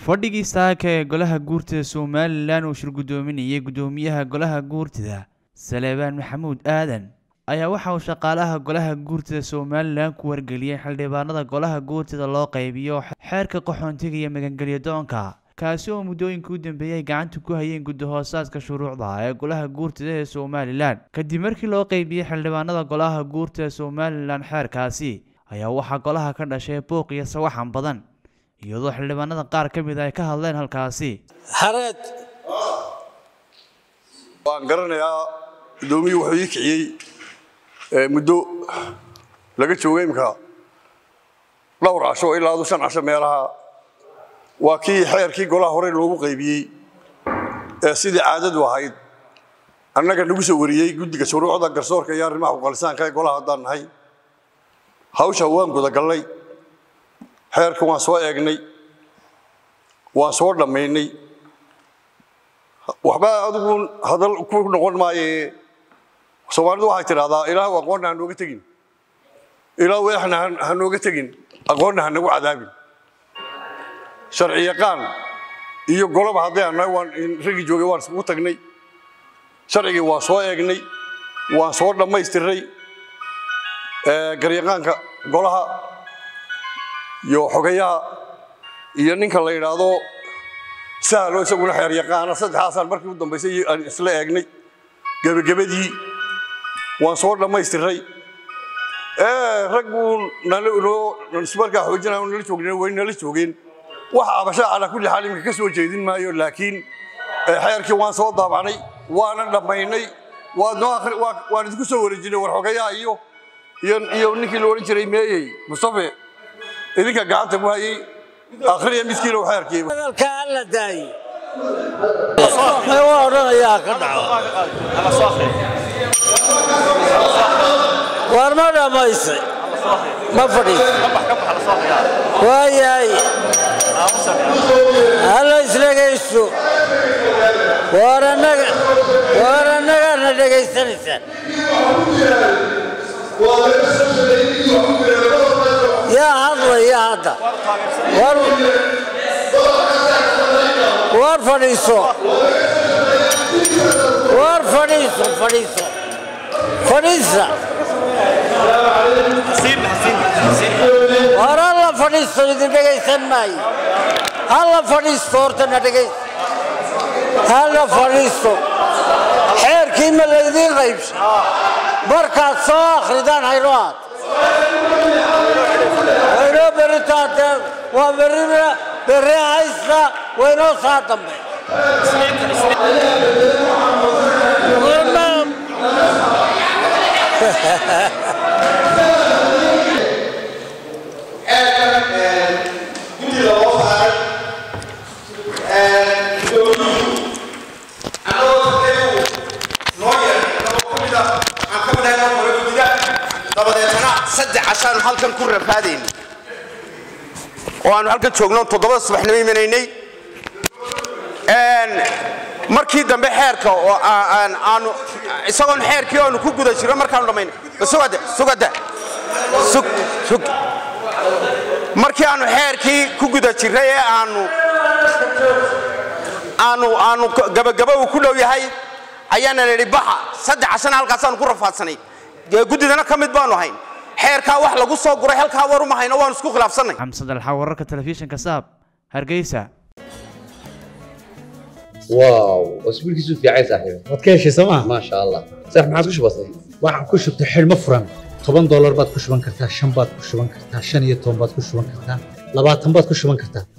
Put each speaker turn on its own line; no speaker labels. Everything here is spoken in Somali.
fadhigii saaka ee golaha guurtida somalilan uu shir guddoominayay guddoomiyaha golaha guurtida saleebaan maxamuud aadan ayaa waxa uu shaqaalaha golaha guurtida somalilan ku wargeliyey xildhibaanada golaha guurtida loo qaybiyo xeerka qaxoontiga iyo magangelyo doonka kaasi oo muddooyinka u dambeeyay gacanta ku hayeen guddi-hoosaadka shuruucda ee golaha guurtida ee somalilan kadib markii loo qeybiyey xildhibaanada golaha guurtida somalilan xeerkaasi ayaa waxaa golaha ka dhashay buuq iyo sawaxan badan iyadoo xildhibaanada qaar ka mid ay ka hadleen halkaasi
hareed
waan garanayaa gudoomiyii wuxuu ii kiciyey muddo laga jooga imka dhowr casho ilaa adu shan casho meelaha waa kii xeerkii golaha hore loogu qaybiyey ee sidii caadadu ahayd annaga nagu soo wariyey guddiga shuruucda garsoorka iyo arrimaha uqalisaanka ee golaha haddaan nahay hawsha waan gudagallay xeerka waan soo eegnay waan soo dhammaynay waxba adigu hadal ku noqon maaye soomaalidu waxay tidhahdaa ilaahu aqoonna ha nooga tegin ilaahu eexna ha nooga tegin aqoonna ha nagu cadaabin sharci yaqaan iyo goloba hadday annahay waan raggii joogay waan iskugu tagnay sharcigii waan soo eegnay waan soo dhammaystiray garyaqaanka golaha iyo xogayaha iyo ninka la yidhaahdo sahlo isaguna xeer yaqaana saddexaasaan markii u dambaysay aan isla eegnay gebagabadii waan soo dhammaystiray ragguu markaa xoojinaya nala joogna way nala joogeen wax abashaa calaa kulli xaal imika ka soo jeedin maayo laakiin xeerkii waan soo daabacnay waana dhammaynay waan idinku soo wareejinay war xogayaha iyo iyo ninkii la odhan jiray meeyey mustafe idinka gacanta ku hayay akhriya miskiin oo xeerkii
hadalka alla daayi waa odhanayaa ka dhaco war ma dhammaysay ma fadhiis waayahay hala isdhegaysto war annaga war annagaana dhegaysanaysaan yaa hadlaya hadda war fadhiiso war fadhiiso fadhiiso fadhiisa war alla fadhiisto idin dhegaysan maayo halla fadhiisto horta na dhegaysta halla fadhiisto xeerkii ma laydiin qaybsha markaad soo akhridaan hayno aad waynoo beritaate waa berrina berre haysta waynoo saa dambe
dabadeetana saddex cashaanu halkan ku rafaadayna oo aanu halkan joogno toddobada subaxnimo imanaynay markii dambe xeerka oo aanu isagoon xeerkii aanu ku guda jiro markaanu dhammayna sugada sugada sug sug markii aanu xeerkii ku guda jirray ee aanu aanu aanu gabagaba uu ku dhow yahay ayaana nidhi baxa saddex cashana halkaasaanu ku rafaadsanay guddidana ka mid baanu hayn xeerkaa wax lagu soo guray halkaa war uma hayno waanu isku khilaafsannay
xamsad alxa wararka telefishinka saab hargeysa
واو اسبوعك في عايز صاحبي
waad ka heshay sooma
ما شاء الله صح ما عاد وش بصير
waxaad ku shubtay xidhmo furan toban doolar baad ku shuban kartaa shan baad ku shuban kartaa shan iyo toban baad ku shuban kartaa labaatan baad ku shuban kartaa